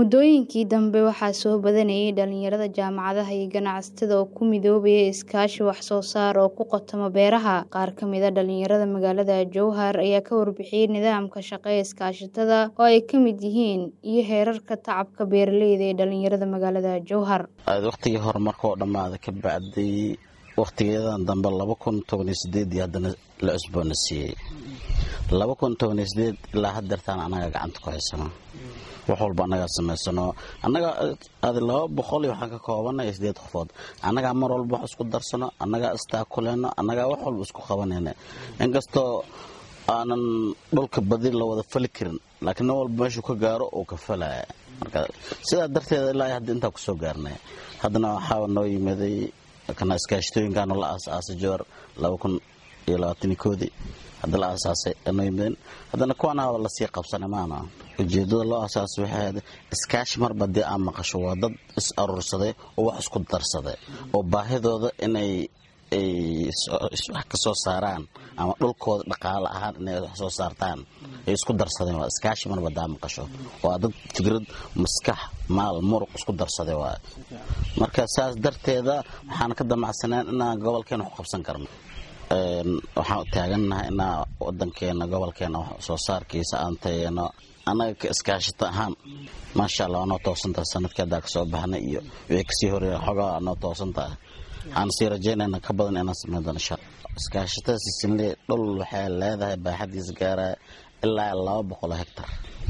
Muddooyinkii dambe waxaa soo badanayay dhalinyarada jaamacadaha iyo ganacsatada oo ku midoobaya iskaashi wax soo saar oo ku qotoma beeraha. Qaar ka mid ah dhalinyarada magaalada Jowhar ayaa ka warbixiyay nidaamka shaqo ee iskaashatada oo ay ka mid yihiin iyo heerarka tacabka beeralayda ee dhalinyarada magaalada Jowhar. waqtigii hore markuu dhammaaday ka bacday waqtigeedan dambe laba kun toban iyo sideed iyo haddana la cusboonaysiiyey laba kun toban iyo sideed ilaa haddeertaan annaga gacanta ku haysano wax walba annagaa samaysano annaga adi laba boqol iyo waxaan ka koobanay sideed qofood annagaa mar walba wax isku darsano annagaa istaakuleyno annagaa wax walba isku qabanayna inkastoo aanan dhulka badi la wada fali karin laakiin nin walba meeshuu ka gaaro uu ka falaya marka sidaa darteeda ilaa hadda intaa kusoo gaarnay haddana waxaa noo yimaday kana iskaashatooyinkaanu la aasaasay jowar laba kun iyo labaatan koodii hadda la aasaasay noo yimaden haddana kuwaana lasii qabsanay maana ujeedada loo aasaasay waxay ahayd iskaashi marba dee aan maqasho waa dad is aruursaday oo wax isku darsaday oo baahidooda inay wax ka soo saaraan ama dhulkooda dhaqaale ahaan inay wax soo saartaan ay isku darsadeen waa iskaashi marba daa maqasho waa dad fikrad maskax maal muruq isku darsaday waa marka saas darteeda waxaan ka damacsaneen inaan gobolkeena wax qabsan karno waxaan taagannahay inaa wadankeena gobolkeena wax soo saarkiisa aan tayeeno annaga ka iskaashata ahaan maasha allah waa noo toosantaha sanadkii haddaa kasoo baxnay iyo wixii kasii horeeya xogaa noo toosantaha waxaan sii rajaynayna ka badan inaan sameyn doono insha iskaashatada sisinle dhul waxay leedahay baaxadiisa gaaraya ilaa laba boqol oo hectar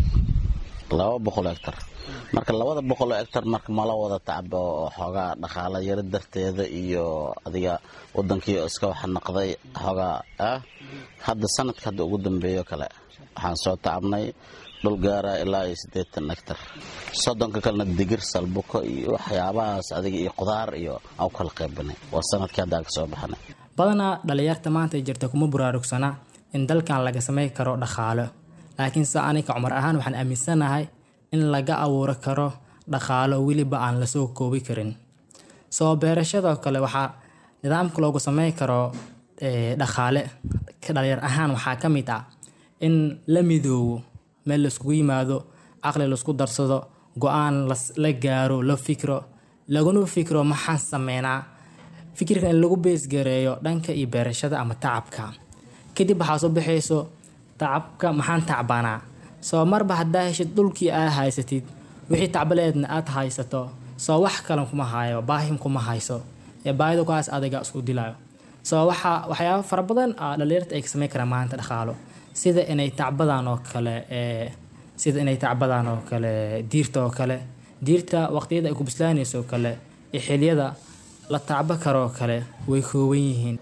laba boqol oo hectar marka labada boqol oo hectar marka mala wada tacbo oo xoogaa dhaqaala yaro darteeda iyo adiga wadankii iska wax naqday xoogaa ah hadda sanadka hadda ugu dambeeyo kale waxaan soo tacabnay dhul gaara ilaa iyo siddeetan hectar soddonka kalena digir salbuko iyo waxyaabahaas adiga iyo qudaar iyo aan u kala qaybanay waa sanadkii hadda aan kasoo baxnay badanaa dhalinyarta maanta jirta kuma buraarugsana in dalkan laga samey karo dhaqaalo laakiinse aniga cumar ahaan waxaan aaminsanahay in laga abuuri karo dhaqaalo weliba aan lasoo koobi karin soo beerashadoo kale waxaa nidaamka loogu samey karo dhaqaale dhalinyar ahaan waxaa ka mid ah in la midoobo meel laiskugu yimaado caqli laisku darsado go-aan la gaaro la fikro laguna fikro maxaan sameynaa fikirka in lagu beesgareeyo dhanka iyo beerashada ama tacabka kadib waxaa soo baxayso tacabka maxaan tacbanaa soo marba haddaa heshid dhulkii aa haysatid wixii tacbaleedna aad haysato soo wax kalan kuma hayo baahim kuma hayso ee baahida kuhaas adiga isku dilayo soo waxaa waxyaaba fara badan a dhalinyarta ay ka sameyn karaan maanta dhaqaalo sida inay tacbadaan oo kale sida inay tacbadaan oo kale diirta oo kale diirta waqtiyada ay ku bislaanayso oo kale iyo xiliyada la tacbo karoo kale way kooban yihiin